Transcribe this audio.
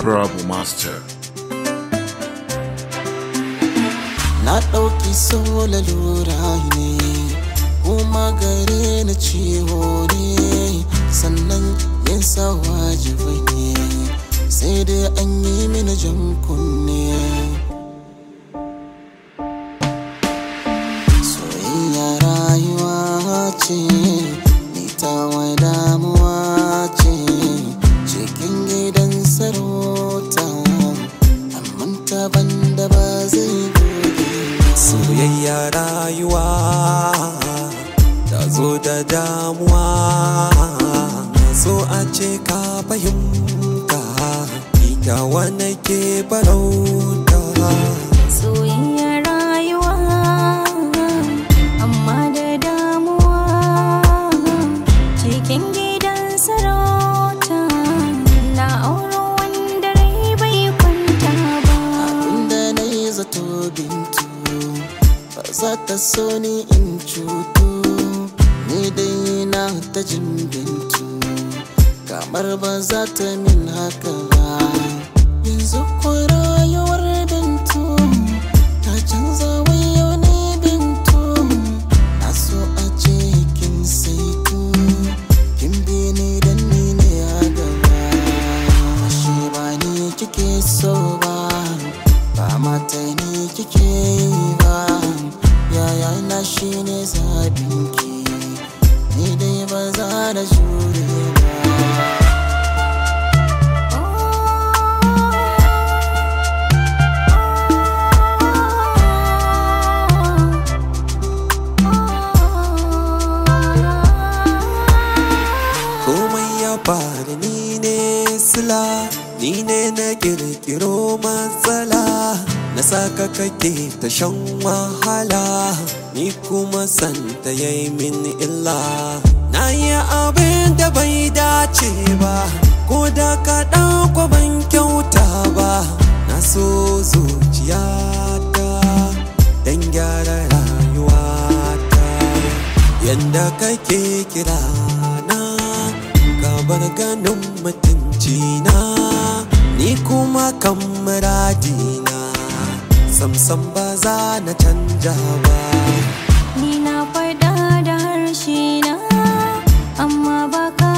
Rabu Master. Na ɗauki so lalura ne kuma gare na ciwo ne sannan yin sa wajibi ne sai dai an yi mini jan kunne soyayya rayuwa ce ni tawa damuwa ce cikin gidan sarauta amma taban da ba zai goge ba. soyayya rayuwa ta zo da damuwa so a ce ka fahimta ita wani ke farauta Soyayya rayuwa amma da damuwa cikin gidan sarauta na auro wanda rai bai kwanta ba Abinda na yi zato bintu ba za ta so ni in cutu ni dai na ta jin bintu kamar ba za ta min haka ba yanzu ko rayuwar bintu ta canza wayo ne bintu na so a ce kin saitu kin bi ni dan ni ne a gaba ashe ba ni kike so ba ba mata ni kike yi ba yaya na shi ne zabinki ni dai ba za da jure ba komai ya faru ni ne sila ni ne na kirkiro matsala na saka kake ta shan wahala ni kuma santa yayi min illa na yi abin da bai dace ba ko da ka ɗauko ban kyauta ba na so zuciyata don gyara rayuwata yanda kake kira na gabar ganin mutunci na ni kuma kan muradina samsam ba za na canja ba Ni na faɗa da harshe na amma ba ka